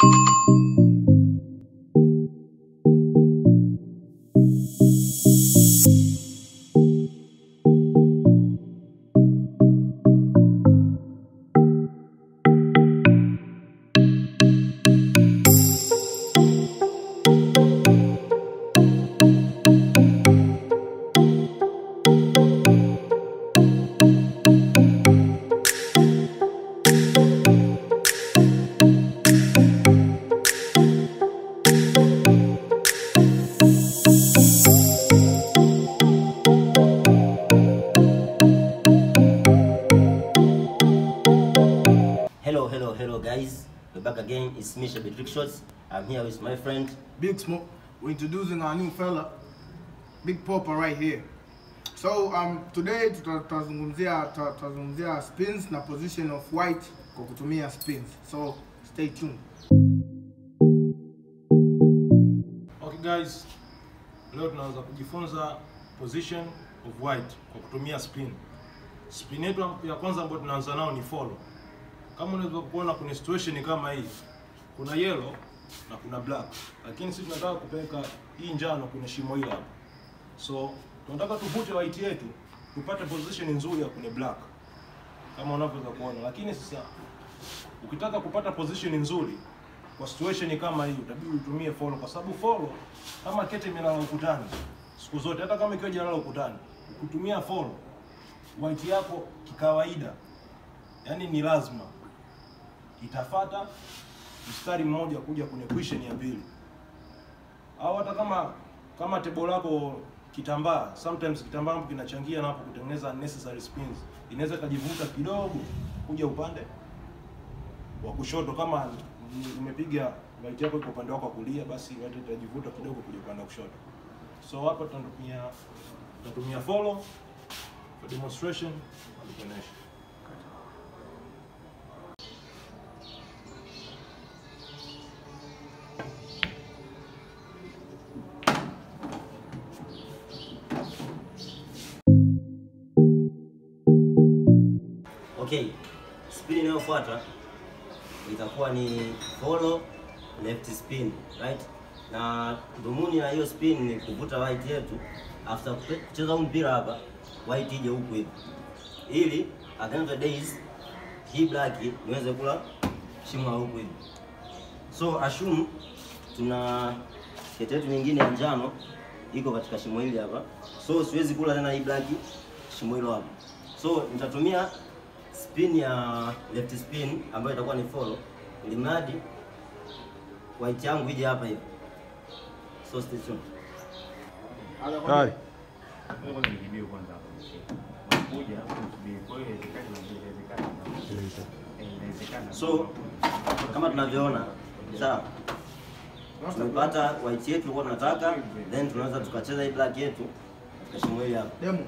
Hello, hello, hello, guys. We're back again. It's me, Shabby Trick Shots. I'm here with my friend. Big Smoke. We're introducing our new fella, Big Popper right here. So um, today tuta- tutazungumzia tuta- tutazungumzia spins na position of white kwa kutumia spins. So stay tuned. Okay guys, leo tunaanza kujifunza position of white kwa kutumia spin. Spin yetu ya kwanza ambayo tunaanza nao ni follow. Kama unaweza kuona kuna situation kama hii, kuna yellow na kuna black, lakini sisi tunataka kupeleka hii njano kwenye shimo hili hapa. So tunataka tuvute white yetu tupate position nzuri ya kwenye black kama unavyoweza kuona, lakini sasa ukitaka kupata position nzuri kwa situation kama hii utabidi utumie follow, kwa sababu follow kama kete imelala ukutani siku zote, hata kama ikiwa jalala ukutani, ukitumia follow white yako kikawaida, yani ni lazima itafata mstari mmoja kuja kwenye question ya pili, au hata kama kama tebo lako kitambaa, sometimes kitambaa hapo kinachangia na hapo kutengeneza unnecessary spins, inaweza ikajivuta kidogo kuja upande wa kushoto kama ni- umepiga right yako iko upande wako wa kulia, basi right itajivuta kidogo kuja upande wa kushoto. So hapa tutatumia tutatumia follow for demonstration na kuonesha. Okay, spin inayofuata itakuwa ni follow left spin, right? Na dhumuni la hiyo spin ni kuvuta white yetu after kupe- kucheza huu mpira hapa, white ije huku hivi, ili at the end of the days hii black niweze kula shimo la huku hivi. So assume tuna kete yetu nyingine ya njano iko katika shimo hili hapa, so siwezi kula tena hii black shimo hilo hapa, so nitatumia spin ya left spin ambayo itakuwa ni follow, ili mradi white yangu ije hapa hivi. So stay tuned. Tayari. Kwanza nijibiwe kwanza hapo. Kuja kusubiri. Kwa hiyo inawezekana na inawezekana. Eh, Inawezekana. So kama tunavyoona, sawa, tumepata white yetu tulikuwa tunataka, then tunaweza tukacheza hii black yetu katika shimo hili hapa. Demo.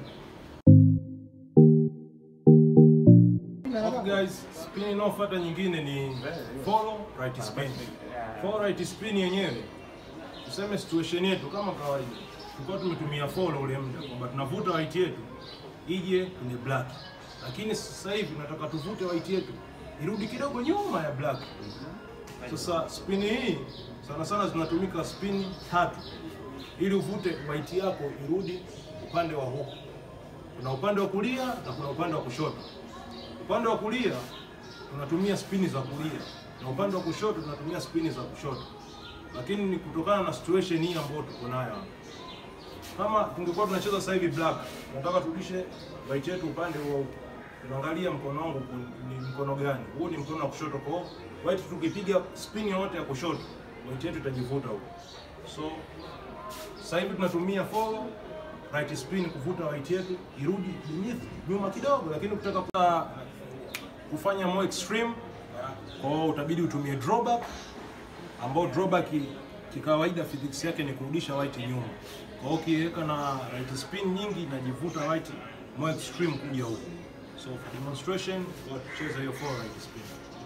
Okay guys, spin inayofuata nyingine ni follow right spin. Follow right spin yenyewe tuseme situation yetu kama kawaida, tulikuwa tumetumia follow ule muda kwamba tunavuta white yetu ije kwenye black, lakini sasa hivi tunataka tuvute white yetu irudi kidogo nyuma ya black. Sasa spin hii sana sana zinatumika spin tatu ili uvute white yako irudi upande wa huku. Kuna upande wa kulia na kuna upande wa kushoto. Upande wa kulia tunatumia spini za kulia na upande wa kushoto tunatumia spini za kushoto, lakini ni kutokana na situation hii ambayo tuko nayo hapa. Kama tungekuwa tunacheza sasa hivi black, tunataka turudishe right yetu upande wa huku, tunaangalia mkono wangu ku- ni mkono gani. Huu ni mkono wa kushoto, kwa hiyo white tukipiga spin yote ya kushoto, white yetu itajivuta huko. So sasa hivi tunatumia follow right spin kuvuta white yetu irudi beneath nyuma kidogo, lakini ukitaka kuta- kufanya more extreme, kwa hiyo utabidi utumie drawback, ambao drawback ki- kikawaida physics yake ni kurudisha white nyuma. Kwa hiyo ukiweka na right spin nyingi inajivuta white more extreme kuja huko. So for demonstration, tutacheza hiyo for right spin.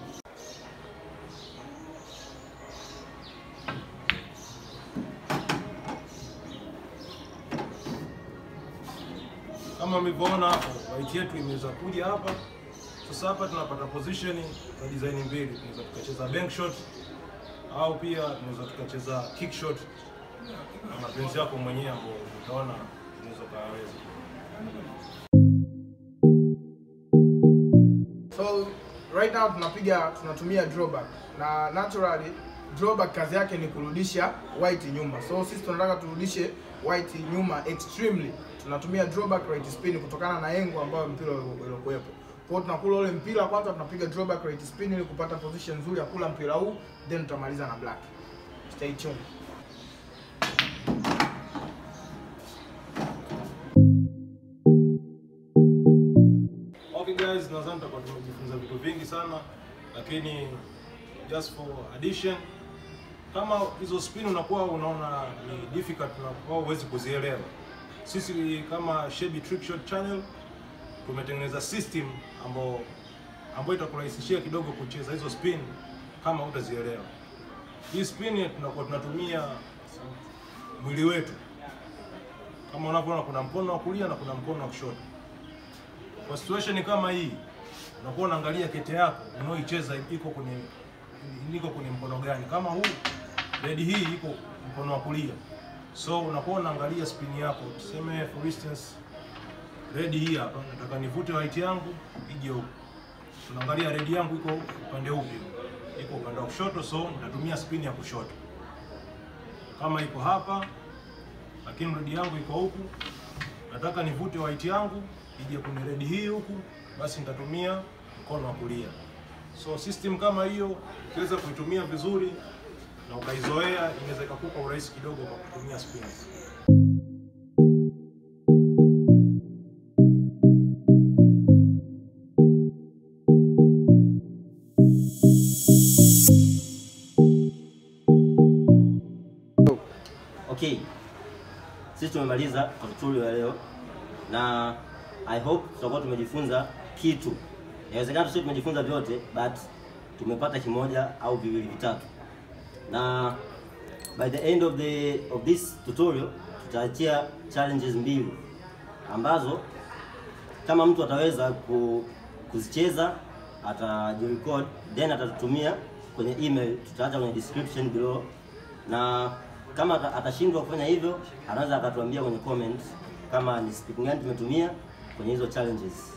kama mlivyoona hapo white yetu imeweza kuja hapa sasa hapa tunapata position na design mbili tunaweza tukacheza bank shot au pia tunaweza tukacheza kick shot na mapenzi yako mwenyewe ambao utaona unaweza ukaweza. So right now tunapiga tunatumia drawback na naturally drawback kazi yake ni kurudisha white nyuma. So sisi tunataka turudishe white nyuma extremely. Tunatumia drawback right spin kutokana na engo ambayo mpira uliokuwepo. Kwa hiyo tunakula ule mpira kwanza, tunapiga drawback right spin ili kupata position nzuri ya kula mpira huu, then tutamaliza na black. Stay tuned. Okay guys, nadhani tutakuwa tumejifunza vitu vingi sana, lakini just for addition, kama hizo spin unakuwa unaona ni difficult na huwezi kuzielewa, sisi kama Shebi Trick Shot Channel tumetengeneza system ambayo ambayo itakurahisishia kidogo kucheza hizo spin kama utazielewa. Hii spin tunakuwa tunatumia mwili wetu, kama unavyoona, kuna mkono wa kulia na kuna mkono wa kushoto kwa situation kama hii unakuwa unaangalia kete yako unaoicheza iko kwenye iko kwenye mkono gani. Kama huu red hii iko mkono wa kulia, so unakuwa unaangalia spin yako. Tuseme for instance red hii hapa, nataka nivute white yangu ije huku, tunaangalia red yangu iko upande upi? Iko upande wa kushoto, so nitatumia spin ya kushoto. Kama iko hapa, lakini red yangu iko huku, nataka nivute white yangu ije kwenye red hii huku, basi nitatumia mkono wa kulia. So system kama hiyo ukiweza kuitumia vizuri na ukaizoea, inaweza ikakupa urahisi kidogo kwa kutumia spins. Okay, sisi tumemaliza tutorial ya leo na I hope tutakuwa tumejifunza kitu. Inawezekana tusio tumejifunza vyote, but tumepata kimoja au viwili vitatu, na by the end of the of this tutorial tutaachia challenges mbili ambazo kama mtu ataweza ku, kuzicheza atajirecord then atatutumia kwenye email, tutaacha kwenye description below, na kama ata- atashindwa kufanya hivyo, anaweza akatuambia kwenye comment kama ni spin gani tumetumia kwenye hizo challenges.